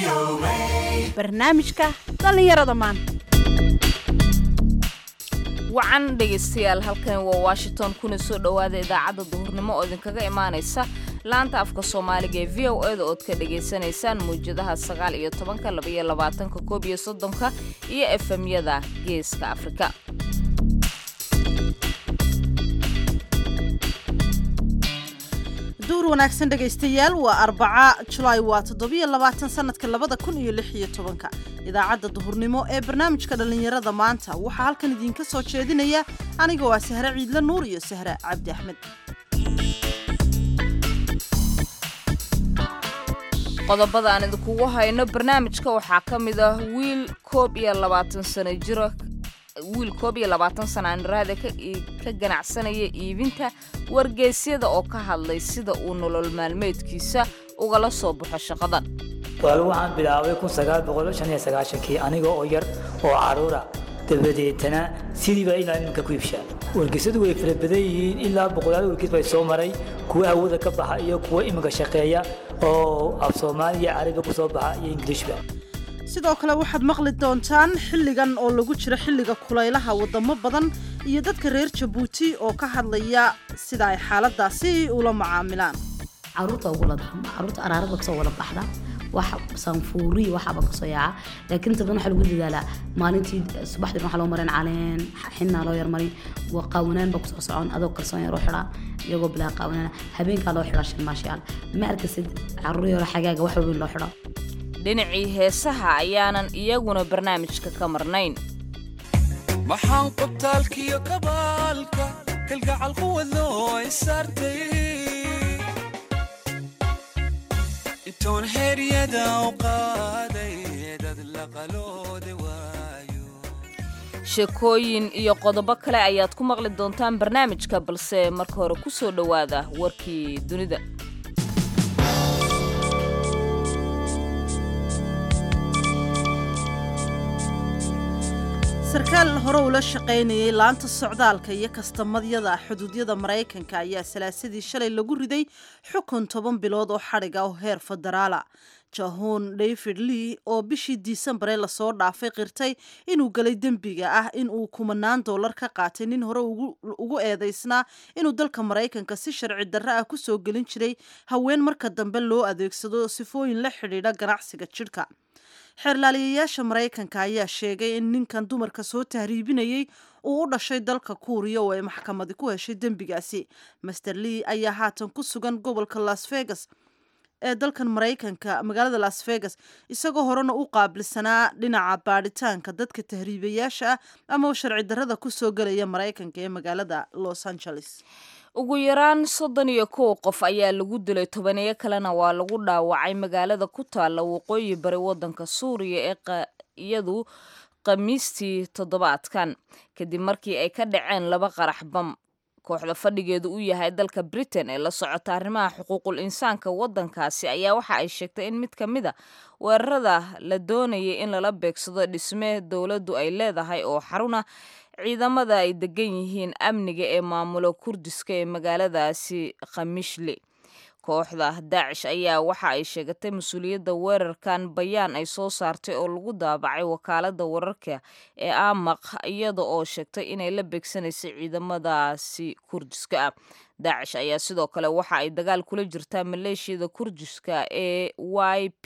barnaamijka dhallinyarada maanta wacan dhegaystayaal halkan waa washington kuna soo dhowaada idaacadda duhurnimo oo idinkaga imaanaysa laanta afka soomaaliga ee v o eda ood ka dhagaysanaysaan muwjadaha sagaal iyo tobanka labaiyo labaatanka koob iyo soddonka iyo efemyada geeska afrika duur wanaagsan dhegaystayaal waa arbaca julaay waa toddobiyo labaatan sanadka labada kun iyo lix iyo tobanka idaacadda duhurnimo ee barnaamijka dhallinyarada maanta waxaa halkan idiinka soo jeedinaya aniga waa sahre ciidle nuur iyo sahre cabdi axmed qodobada aan idinkugu hayno barnaamijka waxaa ka mid ah wiil koob iyo labaatan sano jiro wiil koob iyo labaatan sana aniraada ka ganacsanaya iibinta wargeysyada oo ka hadlay sida uu nolol maalmeedkiisa ugala soo baxo shaqadan waal waxaan bilaabay kun sagaal boqol shan iyo sagaashankii aniga oo yar oo caruura dabadeetana sidiiba ilaa iminka ku iibshaa wargeysadu way fara badan yihiin ilaa boqolaal wargeys bay soo maray kuwa hawada ka baxa iyo kuwa iminka shaqeeya oo af soomaaliya carabi ku soo baxa iyo ingiliishba sidoo kale waxaad maqli doontaan xilligan oo lagu jiro xilliga kulaylaha wadamo badan iyo dadka reer jabuuti oo ka hadlaya sida ay xaaladaasi ula macaamilaan caruurta ugula dhaqma caruurta araarada kasoo wada baxda wax sanfuuri waxaaba kasoo yaaca laakiin inta badan waxaa lagu dadaalaa maalintii subaxdii waxaa loo marin caleen xinaa loo yarmarin qaawanaan baa kusoo socon adoo kalsoon yar u xidhaa iyagoo bilaa qaawanaan habeenkaa loo xidhaa sharmaashayaal ma arkasid caruur yaro xagaaga wax weyn loo xidho dhinacii heesaha ayaanan iyaguna barnaamijka ka marnayn maxaan qubtaalkiyo kabaalka kalgacal quwadoo isaartay intoon heryada u qaaday dad laqaloode waayo sheekooyin iyo qodobo kale ayaad ku maqli doontaan barnaamijka balse marka hore ku soo dhowaada warkii dunida sarkaal hore ula shaqaynayay laanta socdaalka iyo kastamadyada xuduudyada maraykanka ayaa salaasadii shalay lagu riday xukun toban bilood oo xadhiga oo heer federaala jahun david lee oo bishii diisembare lasoo dhaafay qirtay inuu galay dembiga ah in uu kumanaan dollar ka qaatay nin hore ugu eedaysnaa inuu dalka maraykanka si sharci darro ah kusoo gelin jiray haween marka dambe loo adeegsado sifooyin la xidhiidha ganacsiga jidhka xeerlaaliyayaasha maraykanka ayaa sheegay in ninkan dumarka soo tahriibinayay uu u dhashay dalka kuuriya oo ay maxkamadi ku heshay dembigaasi master lee ayaa haatan ku sugan gobolka las vegas ee dalkan maraykanka magaalada las vegas isagoo horena u qaabilsanaa dhinaca baadhitaanka dadka tahriibayaasha ah ama sharci darrada kusoo gelaya maraykanka ee magaalada los angeles ugu yaraan soddon iyo kow qof ayaa lagu dilay tobaneyo kalena waa lagu dhaawacay magaalada ku taalla waqooyi bari waddanka suuriya ee iyadu khamiistii toddobaadkan kadib markii ay ka dhaceen laba qarax bam kooxda fadhigeedu u yahay dalka britain ee la socota arrimaha xuquuqul insaanka waddankaasi ayaa waxa ay sheegtay in mid ka mid a weerarada la doonayay in lala beegsado dhisme dowladdu ay leedahay oo xaruna ciidamada ay degan yihiin amniga ee maamulo kurdiska ee magaaladaasi khamishle kooxda daacish ayaa waxa ay sheegatay mas-uuliyadda weerarkan bayaan ay soo saartay oo lagu daabacay wakaalada wararka ee amaq iyada oo sheegtay inay la beegsanaysay ciidamadaasi kurdiska ah daacish ayaa sidoo kale waxa ay dagaal kula jirtaa maleeshiyada kurdiska ee y p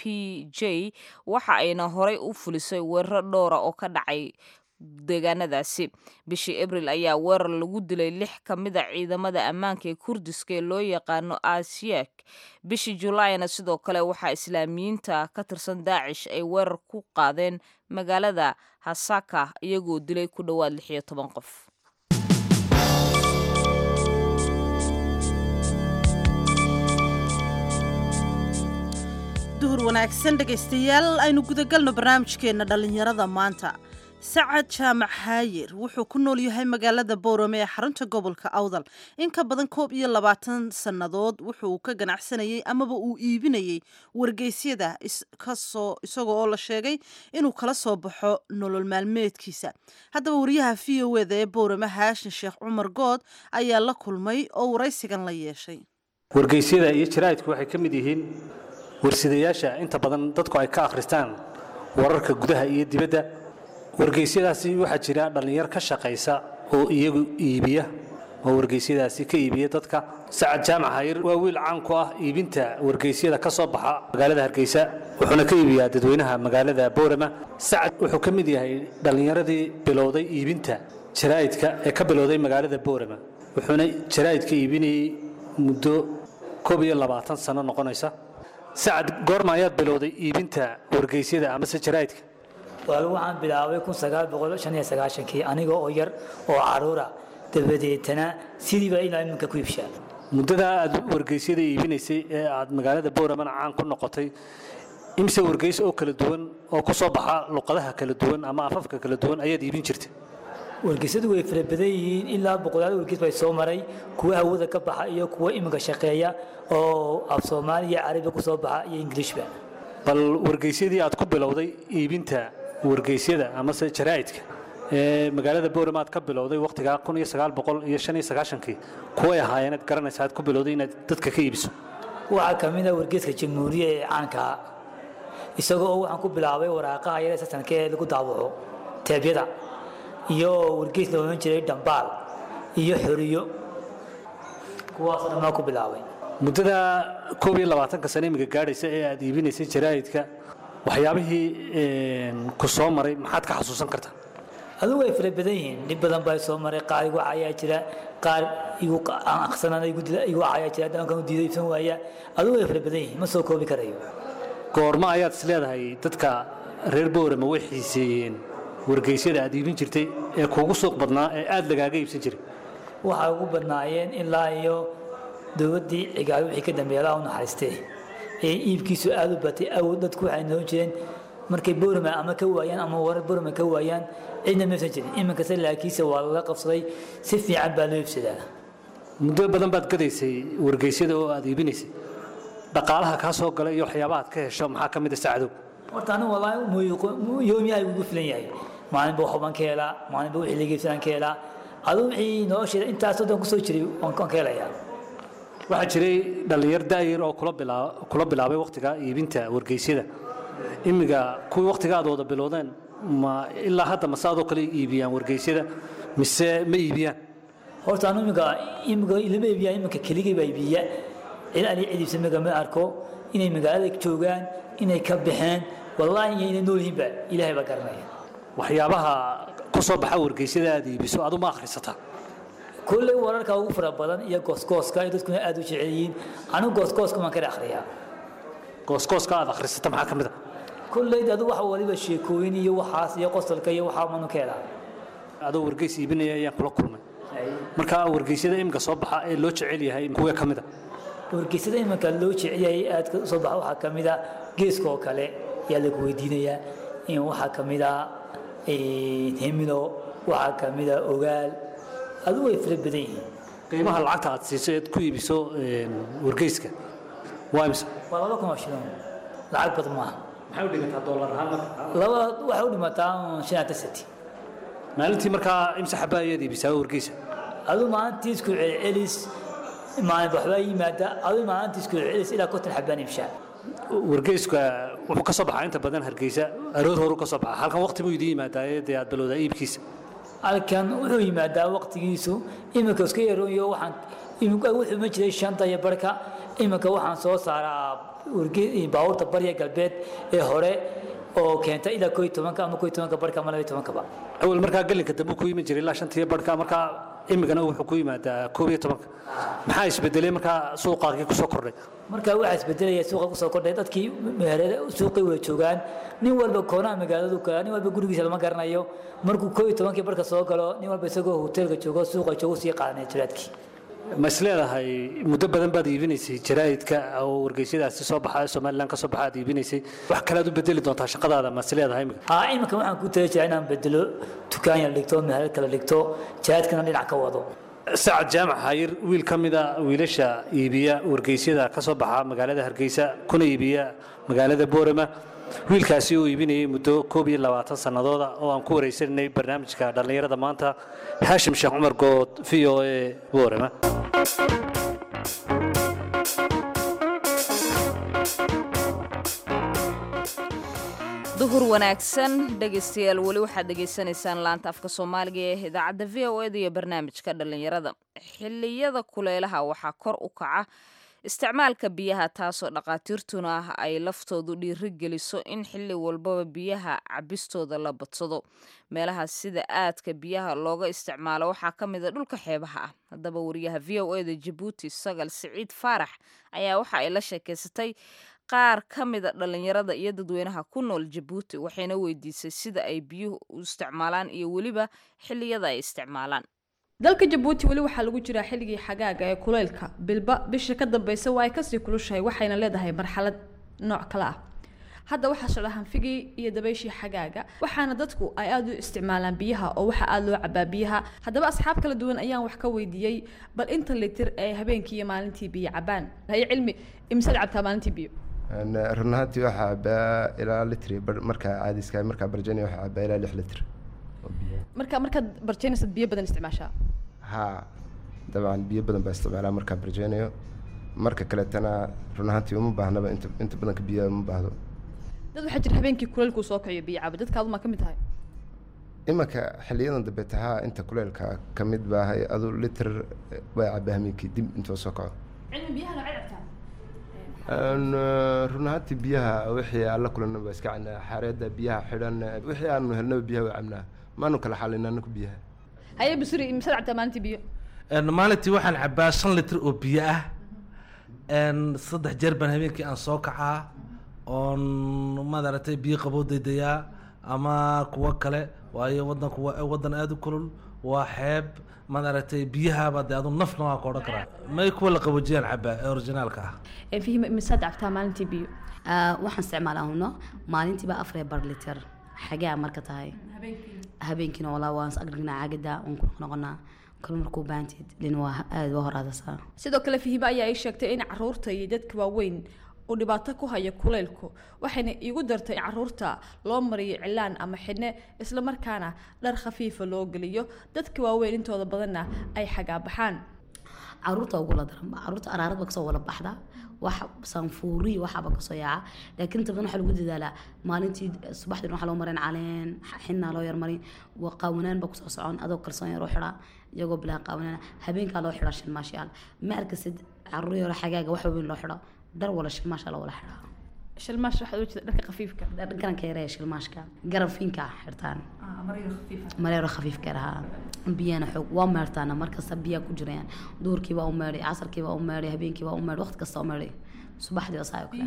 j waxa ayna horay u fulisay weeraro dhowra oo ka dhacay deegaanadaasi bishii abril ayaa weerar lagu dilay lix ka mid a ciidamada ammaanka ee kurdiska ee loo yaqaano asiyak bishii julaayna sidoo kale waxaa islaamiyiinta ka tirsan daacish ay weerar ku qaadeen magaalada hasaka iyagoo dilay ku dhowaad lix iyo toban qof duhur wanaagsan dhegaystayaal aynu gudagalno barnaamijkeenna dhallinyarada maanta sacad jaamac haayir wuxuu ku nool yahay magaalada boorame ee xarunta gobolka awdal in ka badan koob iyo labaatan sannadood wuxuu ka ganacsanayay amaba uu iibinayay wargeysyada kasoo isagoo oo la sheegay inuu kala soo baxo nolol maalmeedkiisa haddaba wariyaha v o eda ee boorame haashin sheekh cumar good ayaa la kulmay oo waraysigan la yeeshay wargeysyada iyo jaraa'idku waxay ka mid yihiin warsidayaasha inta badan dadku ay ka akhristaan wararka gudaha iyo dibadda wargeysyadaasi waxaa jira dhallinyar ka shaqaysa oo iyagu iibiya oo wargeysyadaasi ka iibiya dadka sacad jaamac hayr waa wiil caan ku ah iibinta wargeysyada ka soo baxa magaalada hargeysa wuxuuna ka iibiyaa dadweynaha magaalada boorama sacad wuxuu ka mid yahay dhallinyaradii bilowday iibinta jaraa'idka ee ka bilowday magaalada boorama wuxuuna jaraa'idka iibinayey muddo koob iyo labaatan sano noqonaysa sacad goorma ayaad bilowday iibinta wargeysyada amase jaraa'idka walaal waxaan bilaabay kun sagaal boqol shan iyo sagaashankii aniga oo yar oo caruura dabadeetana sidiiba ilaa iminka ku iibshaa muddadaa aad wargeysyada iibinaysay ee aad magaalada booramana caan ku noqotay imse wargeys oo kala duwan oo ku soo baxa luqadaha kala duwan ama afafka kala duwan ayaad iibin jirtay wargeysyadu way fara badan yihiin ilaa boqolaal wargeys bay soo maray kuwa hawada ka baxa iyo kuwa iminka shaqeeya oo af soomaali iyo carabi ku soo baxa iyo ingiliishba bal wargeysyadii aad ku bilowday iibinta wargeysyada amase jaraa'idka ee magaalada boorama aad ka bilowday wakhtigaa kun iyo sagaal boqol iyo shan iyo sagaashankii kuway ahaayeen aad garanaysa aad ku bilowday inaad dadka ka iibiso waxaa ka mid ah wargeyska jamhuuriya ee caanka ah isagoo oo waxaan ku bilaabay waraaqaha yare sasanka ee lagu daawaco teebyada iyo wargeys la ohan jiray dhambaal iyo xoriyo kuwaasoo dhan baan ku bilaabay muddada koob iyo labaatanka sano imiga gaadhaysa ee aad iibinaysay jaraa'idka waxyaabihii ku soo maray maxaad ka xasuusan kartaa adigu way fara badan yihiin dhib badan baa soo maray qaar igu cayaa jira qaar igu aan aqsanana igu dila igu cayaa jira dankan u diiday ibsan waaya adigu way fara badan yihiin ma soo koobi karayo goorma ayaad is leedahay dadka reer boorama way xiiseeyeen wargeysyada aad iibin jirtay ee kuugu suuq badnaa ee aad lagaaga iibsan jiray waxay ugu badnaayeen ilaa iyo dowladdii cigaal wixii ka dambeeya allah u naxariistee ee iibkiisu aad u batay awood dadku waxay noon jireen markay boorama ama ka waayaan ama warar boorama ka waayaan cidna maysan jirin iminkase laakiinse waa lala qabsaday si fiican baa loo iibsadaa muddo badan baad gadaysay wargeysyada oo aad iibinaysay dhaqaalaha kaa soo gala iyo waxyaabaha aad ka hesho maxaa ka mid a sacdow horta anigu wallaahi yoomiyaha ugu filan yahay maalinba waxbaan ka helaa maalinba wixii laga iibsadaan ka helaa aduu wixii nolosheeda intaasoo dhan kusoo jiray waan ka helayaa waxaa jiray dhallinyar daayar oo kula bilaa kula bilaabay wakhtiga iibinta wargeysyada imiga kuwii wakhtiga aad wada bilowdeen ma ilaa hadda mase adoo kale iibiyaan wargeysyada mise ma iibiyaan horta anu imika imika ilama iibiyaa iminka keligay baa iibiya cid ani cid iibsamiga ma arko inay magaalada joogaan inay ka baxeen wallaahi iyo inay nool yihiinba ilaahay baa garanaya waxyaabaha ku soo baxa wargeysyada aad iibiso adu ma akhrisataa kulley wararka ugu fara badan iyo goosgooska ay dadkuna aad u jecel yihiin anigu goosgooska waan kala akhriyaa goosgooska aad akhrisata maxaa ka mid a kulley adu waxa waliba sheekooyin iyo waxaas iyo qosolka iyo waxaa manu ka helaa adoo wargeys iibinaya ayaan kula kulmay marka wargeysyada imika soo baxa ee loo jecel yahay kuwee ka mid a wargeysada iminka loo jecelyahay aad ka soo baxa waxaa ka mid a geeska oo kale ayaa lagu weydiinayaa in waxaa ka mid a hemilo waxaa ka mid a ogaal adu way fara badan yihiin qiimaha lacagta aad siiso eed ku iibiso wargeyska waa imse waa laba kun oo shilin lacag badan maaha maxay u dhigantaa doolar ahaan marka laba waxay u dhimataa shan iyo senti maalintii markaa imse xabaa ayaad iibisaa wargeysa adu maalintii isku celcelis maalin waxbaa yimaada adu maalintii isku celcelis ilaa konton xabaan iibshaa wargeyska wuxuu ka soo baxaa inta badan hargeysa aroor horu ka soo baxaa halkan waqti buu idiin yimaadaa dee aad bilowdaa iibkiisa halkan wuxuu yimaadaa waqtigiisu iminka iska yaroonyo waxaan iminka wuxuu ma jiray shanta iyo barka iminka waxaan soo saaraa warge- baabuurta barya galbeed ee hore oo keenta ilaa koo iyo tobanka ama koo iyo tobanka barka ama laba iyo tobankaba awal markaa gelinka dambe ku yimi jiray ilaa shantiyo barhka markaa imigana wuxuu ku yimaadaa koob iyo tobanka maxaa isbedelay markaa suuqaagii kusoo kordhay marka waxaa isbedelaya suuqa kusoo kordhay dadkii meherada suuqay wada joogaan nin walba koonaha magaaladu kala nin walba gurigiisa lama garanayo markuu koo iyo tobankii barka soo galo nin walba isagoo hoteelka joogo suuqa joogo sii qaadanaya jiraadkii ma is leedahay muddo badan baad iibinaysay jaraa'idka oo wargeysyadaasi soo baxa ee somalilan ka soo baxa aad iibinaysay wax kale aad u bedeli doontaa shaqadaada ma is leedahay imika haa iminka waxaan ku tali jiraa inaan bedelo dukaan yar dhigto meherad kala dhigto jiraadkana dhinac ka wado sacad jaamac hayir wiil ka mida wiilasha iibiya wargeysyada ka soo baxa magaalada hargeysa kuna iibiya magaalada boorama wiilkaasi uu iibinayay muddo koob iyo labaatan sannadooda oo aan ku wareysanay barnaamijka dhallinyarada maanta haashim sheekh cumar good v o a boorama duhur wanaagsan dhegaystayaal weli waxaad dhegaysanaysaan laanta afka soomaaliga ee idaacadda v o eda iyo barnaamijka dhallinyarada xilliyada kulaylaha waxaa kor u kaca isticmaalka biyaha taasoo dhaqaatiirtuna ah ay laftoodu dhiiri geliso in xilli walbaba biyaha cabistooda la badsado meelaha sida aadka biyaha looga isticmaalo waxaa ka mid a dhulka xeebaha ah haddaba wariyaha v o eda jabuuti sagal siciid faarax ayaa waxa ay la sheekaysatay qaar ka mida dhallinyarada iyo dadweynaha ku nool jabuuti waxayna weydiisay sida ay biyuhu u isticmaalaan iyo weliba xilliyada ay isticmaalaan dalka jabuuti weli waxaa lagu jiraa xilligii xagaaga ee kuleylka bilba bisha ka dambeysa waa ay kasii kulushahay waxayna leedahay marxalad nooc kale ah hadda waxaa socda hanfigii iyo dabayshii xagaaga waxaana dadku ay aada u isticmaalaan biyaha oo waxaa aada loo cabaa biyaha haddaba asxaab kala duwan ayaan wax ka weydiiyey bal inta litir ee habeenkii iyo maalintii biyo cabaan haye cilmi imsaad cabtaa maalintii biyo run ahaantii waxaa cabaa ilaa litri markaa caadiska markaa barjani waxaa cabaa ilaa lix litr marka markaad barjeynaysad biyo badan isticmaashaa haa dabcan biyo badan baa isticmaalaa markaa barjeynayo marka kaleetana run ahaantii uma baahnaba inta inta badanka biyaha uma baahdo dad waxaa jira habeenkii kuleylkuu soo kaciyo biyo caba dadka adumaa ka mid tahay imanka xiliyadan dambe tahaa inta kuleylka ka mid baahay adu litr waa cabaa hameenkii dib intuu soo kaco cilmi biyaha noocay cabtaa run ahaantii biyaha wixii aan la kulanna waa iska cabnaa xaareedda biyaha xidhan wixii aanu helnaba biyaha waa cabnaa maanu kala xalina anaku biyaha haye basuri imsaad cabtaa maalintii biyo maalintii waxaan cabaa shan litr oo biyo ah saddex jeer baan habeenkii aan soo kacaa oon maaragtay biyo qaboo daydayaa ama kuwo kale waayo wadanku waa wadan aada u kulul waa xeeb maaragtay biyahaaba dee adu nafna waa ka odhan karaa may kuwa la qaboojiyaan cabaa ee orijinaalka ah fihima imsaad cabtaa maalintii biyo waxaan isticmaalaa huno maalintiiba afar bar liter xagaa marka tahay habeenkiina walaa waan is agdhignaa caagada waan ku noqonaa kal markuu baantid lin waa aada waa horaadasaa sidoo kale fihima ayaa ii sheegtay in caruurta iyo dadka waaweyn uu dhibaato ku haya kuleylku waxayna iigu dartay in caruurta loo mariyo cilaan ama xidhne isla markaana dhar khafiifa loo geliyo dadka waaweyn intooda badanna ay xagaa baxaan caruurta ugula daranba caruurta araaradba kasoo wala baxda wax sanfuuri waxaaba kasoo yaaca laakiin inta badan waxaa lagu dadaalaa maalintii subaxdii waxaa loo marin caleen xinaa loo yarmarin qaawanaan baa kusoo socon adoo kalsoon yaroo xidhaa iyagoo bilaa qaawanaan habeenkaa loo xidhaa shilmaashayaal ma arkasid caruur yaro xagaaga wax weyn loo xidho dhar wala shilmaasha la wala xidhaa shilmaash waxaad ujeeda dharka khafiifka garanka yaree shilmaashka garabfiinka xirtaan mareero khafiifka rahaa biyana xoog waa meertaana markasta biyaa ku jirayaan duurkiibaa u meedhay casarkiibaa u meedhay habeenkiibaa u meedhay waqti kasta u meedhay subaxdii saa oo kale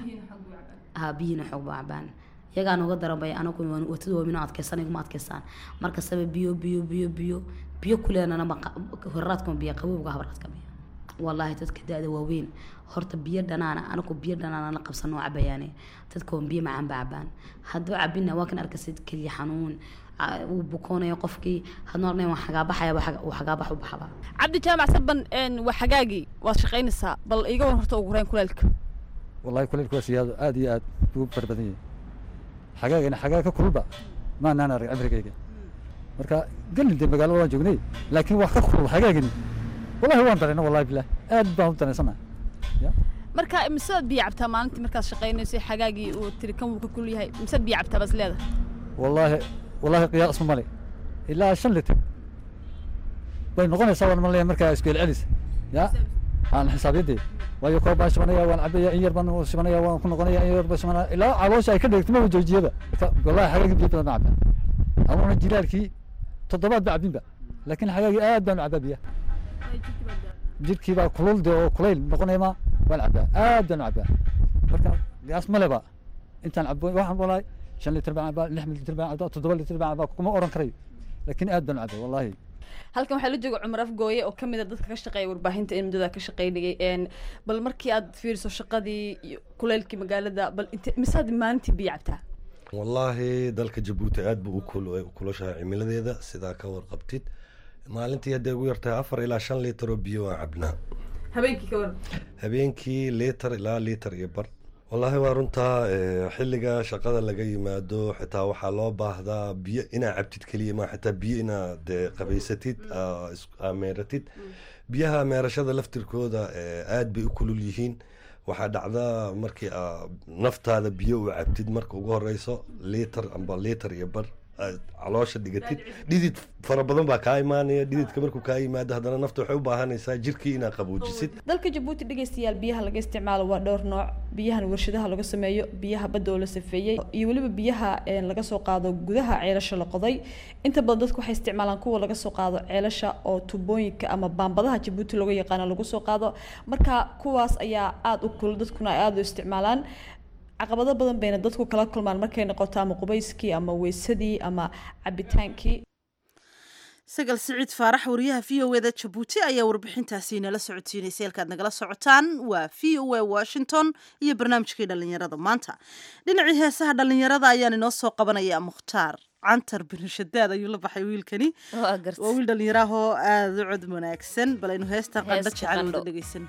ha biyihiina xoog baa cabaan iyagaa nooga daranbay anagu watadu waamino adkeysan iguma adkeystaan markastaba biyo biyo biyo biyo biyo kuleenana horraadkuma biyo qabowga habarraadka biyo wallaahi dadka da-da waaweyn horta biyo dhanaana anagu biyo dhanaana la qabsan oo cabayaane dadka waan biyo macaan ba cabaan hadduu cabina waa kan arkasid keliya xanuun uu bukoonayo qofkii hadna ornay waan xagaabaxaya uu xagaabax u baxaba cabdi jaamac saban waa xagaagii waad shaqaynaysaa bal iga wan horta ugu horeyn kuleylka wallahi kuleylka waa siyaado aad iyo aad ugu fara badan yahay xagaagana xagaag ka kululba maanaan arag cimrigayga marka gelin dee magaalada waan joognay laakiin wax ka kulul xagaagani wallahi waan darayna wallahi bilah aad baan u daraysana marka misead biyo cabtaa maalintii markaad shaqaynayso xagaagii uu tiri kan wuu ka kul yahay misead biyo cabtaa baad leedahay wallaahi wallaahi qiyaas ma male ilaa shan litir bay noqonaysaa waan malaya markaa isku celcelis ya aan xisaabyadee waayo koob baan shibanaya waan cabaya in yar baan shibanaya waan ku noqonaya in yar baan shibanaya ilaa caloosha ay ka dheegto ma joojiyaba wallahi xagaagii biyo badan baan cabaa anuuna jilaalkii toddobaad ba cabinba laakiin xagaagii aad baan u cabaa biyaha jirkii baa kulul dee oo kulayl noqonayma waan cabaa aad baan u cabaa marka qiyaas maleba intaan cabo waxaan walahi shan litir baan cabaa lix litir baan cabaa toddoba litir baan cabaa kuma oran karayo laakiin aad baan u cabaa wallahi halkan waxaa la jooga cumar afgooye oo kamid a dadka ka shaqeeya warbaahinta in muddada ka shaqeynayay bal markii aad fiiriso shaqadii iyo kuleylkii magaalada bal inte misaad maalintii biyo cabtaa wallaahi dalka jabuuti aad buu u kulushahay cimiladeeda sidaa ka warqabtid maalintii hadday ugu yartahay afar ilaa shan liitar oo biyo waan cabnaa habeenkii ka waran habeenkii liitar ilaa liitar iyo bar wallaahi waa runtaa xilliga shaqada laga yimaado xitaa waxaa loo baahdaa biyo inaa cabtid keliya ma xitaa biyo inaad qabaysatid meeratid biyaha meerashada laftirkooda aad bay u kulul yihiin waxaa dhacda markii aa naftaada biyo u cabtid marka ugu horeyso liitar amba liitar iyo bar aad caloosha dhigatid dhidid fara badan baa kaa imaanaya dhididka markuu kaa yimaado haddana nafta waxay u baahanaysaa jirkii inaad qaboojisid dalka jabuuti dhegeystayaal biyaha laga isticmaalo waa dhowr nooc biyahan warshadaha laga sameeyo biyaha badda oo la safeeyey iyo weliba biyaha een, laga soo qaado gudaha ceelasha la qoday inta badan dadku waxay isticmaalaan kuwa laga soo qaado ceelasha oo tubooyinka ama baambadaha jabuuti looga yaqaano lagu soo qaado marka kuwaas ayaa aada u kul dadkuna ay aada u isticmaalaan caqabado badan bayna dadku kala kulmaan markay noqoto ama qubayskii ama weysadii ama cabitaankii sagal siciid faarax wariyaha v o eda jabuuti ayaa warbixintaasi nala socodsiinaysay halkaad nagala socotaan waa v o a washington iyo barnaamijkii dhallinyarada maanta dhinacii heesaha dhallinyarada ayaan inoo soo qabanaya mukhtaar cantar binashadaad ayuu la baxay wiilkani waa garta waa wiil dhallinyaraahoo aada u cod wanaagsan bal aynu heestan qandho Heesta jecel wada qandho. dhegeysan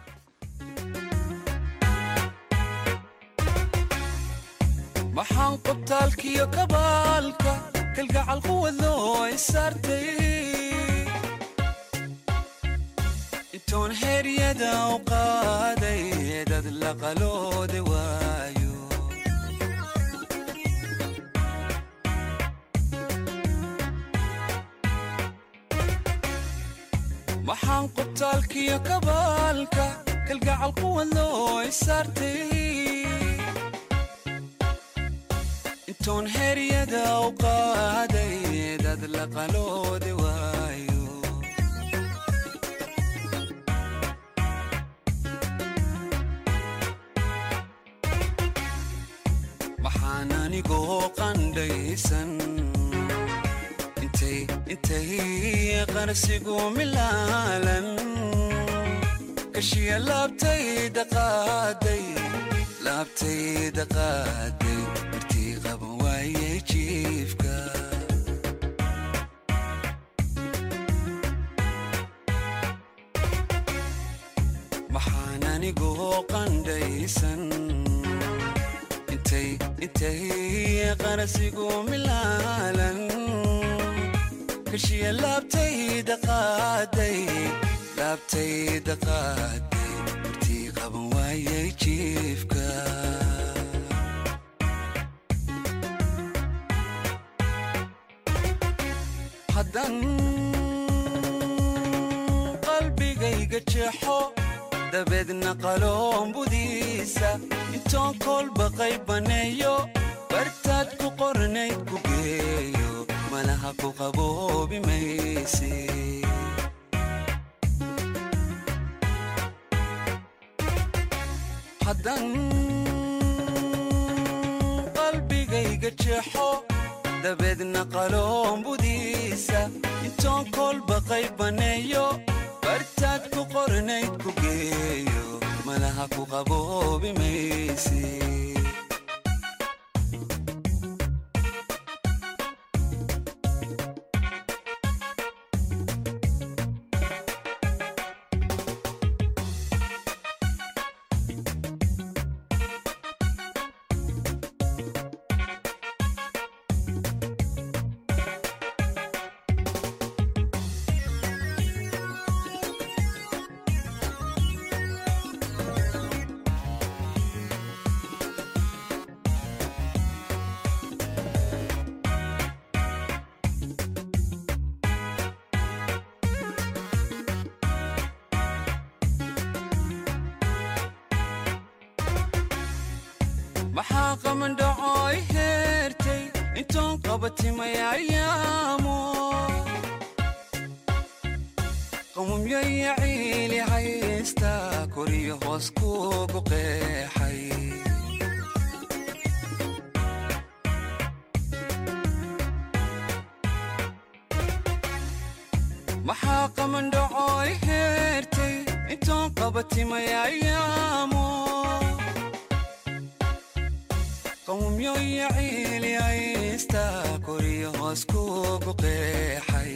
maxaan qobtaalkiyo kabaalka kalgacal quwadoo isaartay intoon heryada u qaaday dad la qaloode waayo maxaan qobtaalkiyo kabaalka kalgacal quwadoo isaartay intoon heryada u qaaday dad la qaloode waayo maxaan anigoo qandhaysan intay intay qarsigu milaalan kashiya laabtayda qaaday laabtayda qaaday martii qaban waayay jiifka maxaan anigoo qandhaysan intay intay qarsigu milaalan kashiya laabtayda qaaday laabtayda qaaday martii qaban waayay jiifka haddan qalbigayga jeexo dabeedna qaloombudiisa intoon kolba qaybaneeyo bartaad ku qornayd ku geeyo malaha ku qaboobi mayse haddan qalbigayga jeexo dabeedna qaloombudiisa intoon kolba qaybaneeyo bartaad ku qornayd ku geeyo malaha ku qaboobi mayse maxaa qamandhacooy heertay intoon qabatimay ayaamo qamumyaya ciili haysta koriyo hoos kuugu qeexay maxaa qamandhacooy heertay intoon qabatimay ayaamo qawmyoya ciili haysta koriyo hoos kuugu qeexay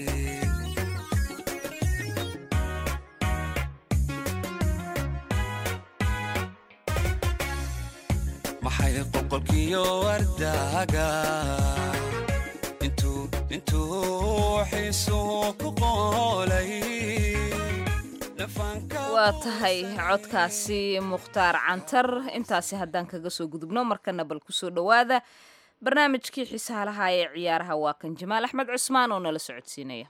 maxay qoqolkiyo wardaaga intuu intuu xiisuhu ku qoolay waa tahay codkaasi mukhtaar cantar intaasi haddaan kaga soo gudubno markana bal kusoo dhowaada barnaamijkii xiisaalaha ee ciyaaraha waa kan jamaal axmed cusmaan oo nala socodsiinaya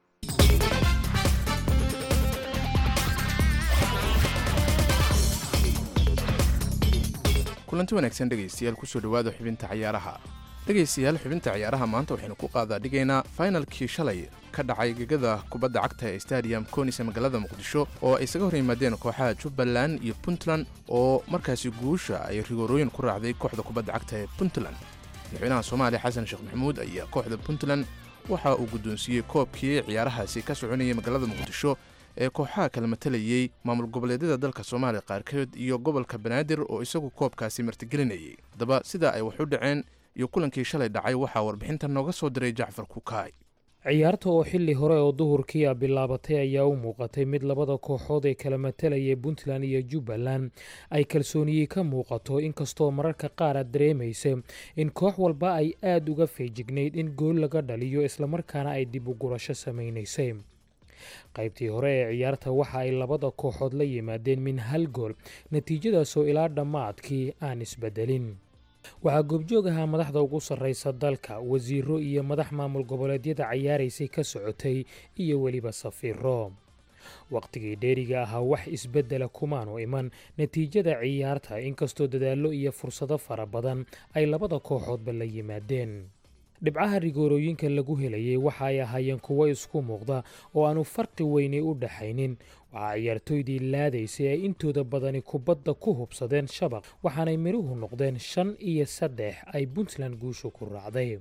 kulanti wanaagsan dhegaystayaal kusoo dhowaada xubinta cayaaraha dhegaystayaal xubinta ciyaaraha maanta waxaynu ku qaadaa dhigaynaa fainalkii shalay ka dhacay gegada kubadda cagta ee stadium konis ee magaalada muqdisho oo ay isaga hor yimaadeen kooxaha jubbaland iyo puntland oo markaasi guusha ay rigoorooyin ku raacday kooxda kubadda cagta ee puntland madaxweynaha soomaaliya xasan sheekh maxamuud ayaa kooxda puntland waxa uu guddoonsiiyey koobkii ciyaarahaasi ka soconayay magaalada muqdisho ee kooxaha kala matalayey maamul goboleedyada dalka soomaaliya qaarkood iyo gobolka banaadir oo isagu koobkaasi martigelinayay haddaba sida ay wax u dhaceen iyo kulankii shalay dhacay waxaa warbixinta nooga soo diray jacfar kukaay ciyaarta oo xilli hore oo duhurkii a bilaabatay ayaa u muuqatay mid labada kooxood ee kala matalayay puntland iyo jubbaland ay kalsooniyey ka muuqato inkastoo mararka qaar aad dareemaysa in koox walba ay aada uga feejignayd in gool laga dhaliyo islamarkaana ay dib u gurasho samaynaysay qaybtii hore ee ciyaarta waxa ay labada kooxood la yimaadeen min hal gool natiijadaasoo ilaa dhammaadkii aan isbedelin waxaa goobjoog ahaa madaxda ugu sarraysa dalka wasiiro iyo madax maamul goboleedyada cayaaraysay ka socotay iyo weliba safiiro wakhtigii dheeriga ahaa wax isbeddela kumaanu iman natiijada ciyaarta inkastoo dadaallo iyo fursado fara badan ay labada kooxoodba la yimaadeen dhibcaha rigoorooyinka lagu helayay waxa ay ahaayeen kuwo isku muuqda oo aanu farqi weyni u dhaxaynin waxaa ciyaartooydii laadaysay ay intooda badani kubadda ku hubsadeen shabaq waxaanay midhuhu noqdeen shan iyo saddex ay puntland guushu ku raacday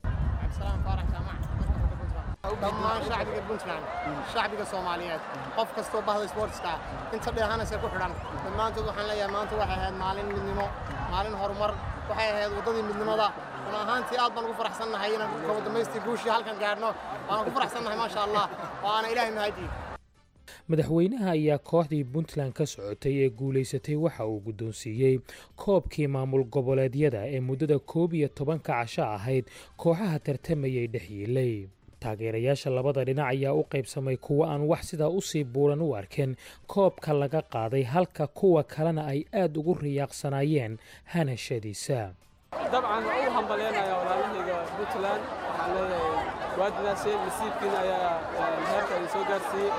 dhammaan shacbiga puntland shacbiga soomaaliyeed qof kastoo bahda sportska inta dheehanaysa ku xidhan dhammaantood waxaan leeyahay maanta waxay ahayd maalin midnimo maalin horumar waxay ahayd waddadii midnimada run ahaantii aad baan ugu faraxsannahay inaan kaba damaystii guushii halkan gaadhno waan ku faraxsannahay maasha allah oo aana ilaahay mahadii madaxweynaha ayaa kooxdii puntland ka socotay ee guulaysatay waxa uu guddoonsiiyey koobkii maamul goboleedyada ee muddada koob iyo tobanka casho ahayd kooxaha tartamayay dhexyiilay taageerayaasha labada dhinac ayaa u qaybsamay kuwa aan wax sidaa usii buuran u arkeen koobka laga qaaday halka kuwa kalena ay aad ugu riyaaqsanaayeen hanashadiisa dabcan waa u hambalyaynaya walaalahayga puntland waxaan leeyahay waadinaashe nasiibkiina ayaa heerka idin soo gaarsiiyey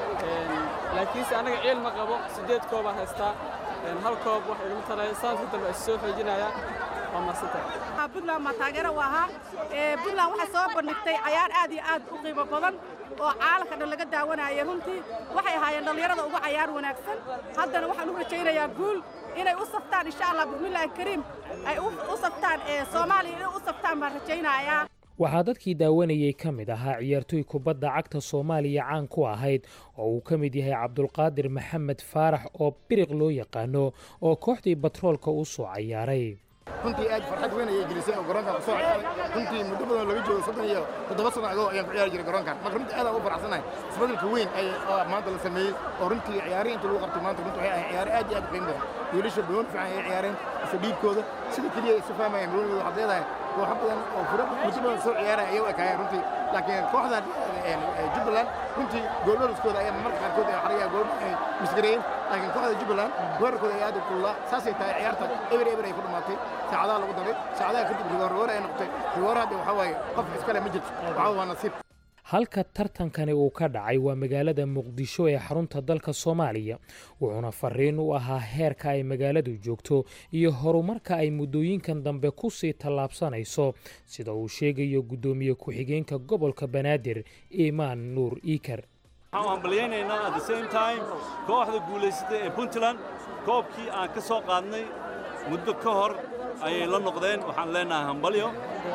laakiinse annaga ciil ma qabo siddeed koobaan haystaa hal koob wax igama taraya saanka dambe is soo xoojinaya waa maadsantahay puntland maa taageero u ahaa puntland waxay soo bandhigtay cayaar aad iyo aad u qiimo badan oo caalamka dhan laga daawanayay runtii waxay ahaayeen dhallinyarada ugu cayaar wanaagsan haddana waxaan u rajaynayaa guul inay u saftaan insha allah bismillaahi kariim ay u saftaan soomaaliya inay u saftaan baan rajaynayaa waxaa dadkii daawanayey ka mid ahaa ciyaartooy kubadda cagta soomaaliya caan ku ahayd oo uu ka mid yahay cabdulqaadir maxamed faarax oo biriq loo yaqaano oo kooxdii batroolka u soo cayaaray runtii aad farxad weyn ayay gelisay oo garoonkan kusoo ciyaaray runtii muddo badan laga joogo soddon iyo toddoba sano ago ayaan ku ciyaari jiray garoonkan marka runtii aad aan u faraxsanahay isbeddelka weyn ay maanta la sameeyey oo runtii ciyaarihii inta lagu qabtay maanta runtii waxay ahayd ciyaaro aad iyo aad u qiimo badan wiilasha badoon fiican ayay ciyaareen isa dhiibkooda sida keliya isu fahmayaan badoonigooda waxaad leedahay kooxo badan oo fura muddo badan soo ciyaaraya ayay u ekaayeen runtii laakiin kooxdan jubbaland runtii goolwariskooda ayaa marmarka qaarkood ay xariyaa gool ay misgareeyeen laakiin kooxda jubbaland weerarkooda ayaa aad u kululaa saasay tahay ciyaarta eber eber ay ku dhammaatay saacadaha lagu daray saacadaha kadib rigoor rigoor ay noqotay rigoor hadda waxaa waaye qof iskale ma jirto waxaa waa nasiib halka tartankani uu ka dhacay waa magaalada muqdisho ee xarunta dalka soomaaliya wuxuuna fariin u ahaa heerka ay magaaladu joogto iyo horumarka ay muddooyinkan dambe ku sii tallaabsanayso sida uu sheegayo guddoomiye ku-xigeenka gobolka banaadir imaan nuur iikar waxaan u hambalyaynaynaa at the same time kooxda guulaysatay ee puntland koobkii aan ka soo qaadnay muddo ka hor ayay la noqdeen waxaan leenahay hambalyo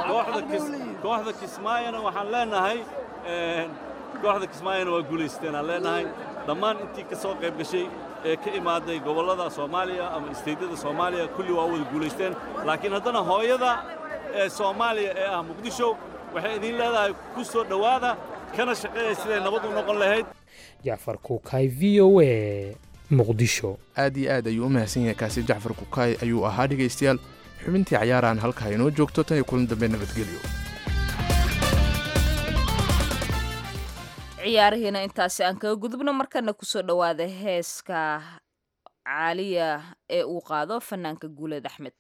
kooxda kismaayona waxaan leenahay kooxda kismaayona waa guulaysteen aan leenahay dhammaan intii ka soo qayb gashay ee ka imaaday gobollada soomaaliya ama isteydyada soomaaliya kulli waa wada guulaysteen laakiin haddana hooyada ee soomaaliya ee ah muqdisho waxay idiin leedahay ku soo dhowaada kana shaqeeya siday nabad u noqon lahayd jacfar kuukay v o a muqdisho aad iyo aad ayuu u mahadsan yahay kaasi jacfar kukaay ayuu ahaa dhegaystayaal xubintii cayaarahan halkaa inoo joogto tan iyo kulan dambe nabadgelyo ciyaarihiina intaasi aan kaga gudubno markana kusoo dhowaada heeska caaliya ee uu qaado fanaanka guuleed axmed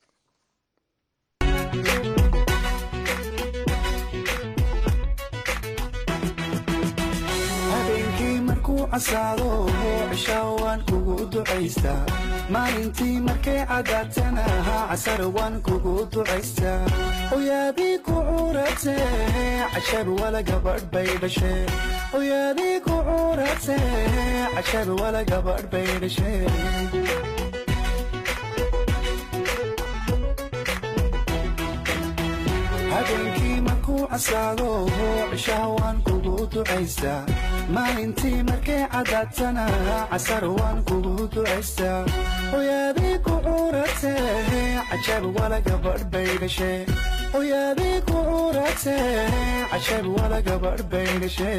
habeenkii markuu casaado cishaa waan kugu ducaystaa maalintii markay cadaatana casar waan kugu ducaystaa hoyaadii ku cuurate cashar wala gabadh bay dhashe hoyaadii ku cuurate cashar wala gabadh bay dhashe habeenkii markuu casaado cishaha waan kugu ducaystaa maalintii markay cadaatana casar waan kugu ducaystaa hoyaadii ku cuurate cajab wala gabadh bay dhashe hoyaadii ku cuurate cajab wala gabadh bay dhashe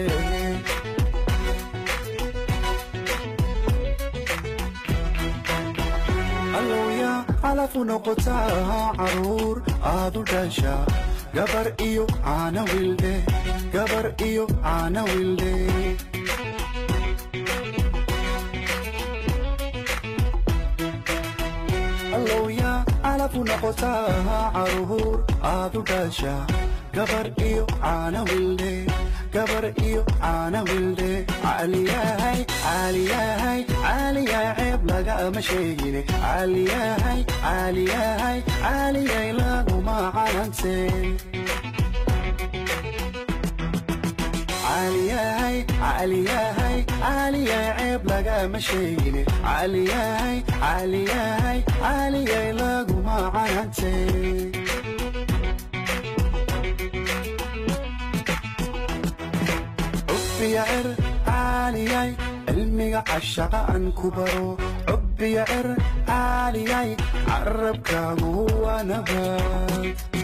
allowya calafu noqotaa caruur aad u dhasha gabar iyo caana wildhe gabar iyo caana wildhe allowya calafu noqotaa caruur aad u dhasha gabar iyo caana wildhe gabar iyo caana wildhe caaliyahay caaliyahay caaliyahay ceeb lagama sheegine caaliyahay caaliyahay caaliyay laguma canante caaliyahay caaliyahay caaliyay ceeb lagama sheegine caaliyahay caaliyahay caaliyay laguma canante cubbiya cer caaliyay cilmiga cashaqa aan ku baro cubbiya cer caaliyay carabkaagu waa nabad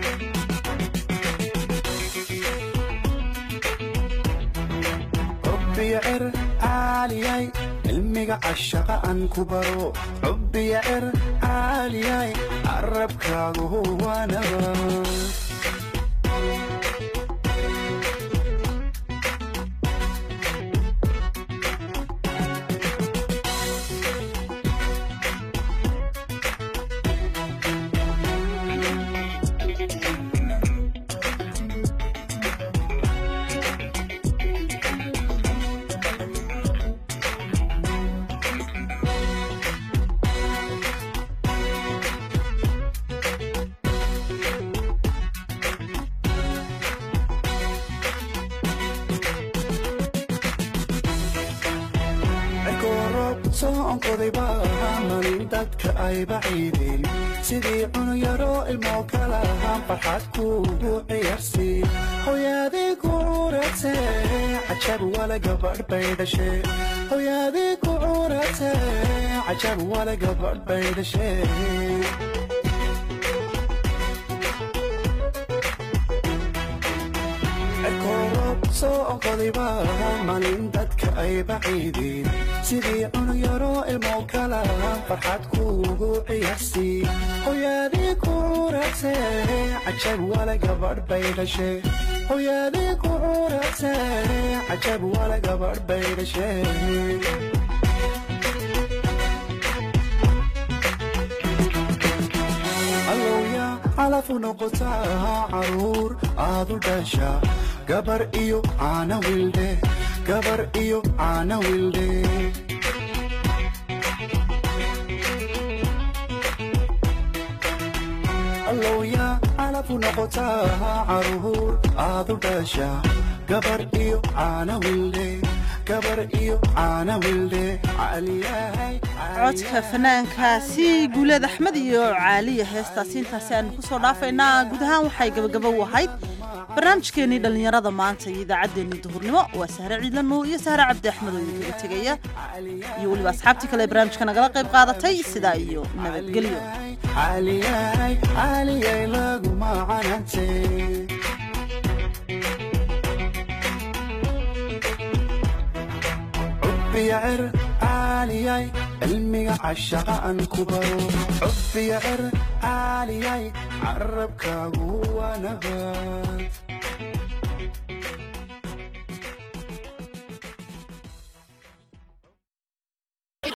cubbiya cer caaliyay cilmiga cashaqa aan ku baro cubbiya cer caaliyay carabkaagu waa nabad soonkodayba malin dadka ay baciideen sidii cunuyaroo ilmoo kala farxad kuugu ciyaarsiin hoyaadii ku cuurate cajab wala gabadh bay dhashe hoyaadii ku cuurate cajab wala gabadh bay dhashe soo onkodayba malin dadka ay baciideen sidii cunuyaroo ilmoo kala farxad kuugu ciyaarsiin hoyaadii ku cuurate cajab wala gabadh bay dhashe hoyaadii ku cuurate cajab wala gabadh bay dhashe allowya calafu noqotaa caruur aad u dhasha gabar iyo caana wildhe gabar iyo caana wildhe allowya calafu noqotaa caruur aad u dhasha gabar iyo caana wildhe gabar iyo caana wildhe caliyahay codka fanaankaasi guuleed axmed iyo caaliya heestaasi intaasi aanu kusoo dhaafaynaa guud ahaan waxay gabagaba u ahayd barnaamijkeenii dhallinyarada maanta iyo idaacaddeenii duhurnimo waa sahre ciidlano iyo sahre cabdi axmed oo idinkaga tegaya iyo weliba asxaabtii kale ee barnaamijka nagala qayb qaadatay sidaa iyo nabadgelyo caliyahay caliyay laguma canante cubbiya cer caaliyay cilmiga cashaqa aan ku baro cubbiya cer caaliyay carabkaagu waa nabad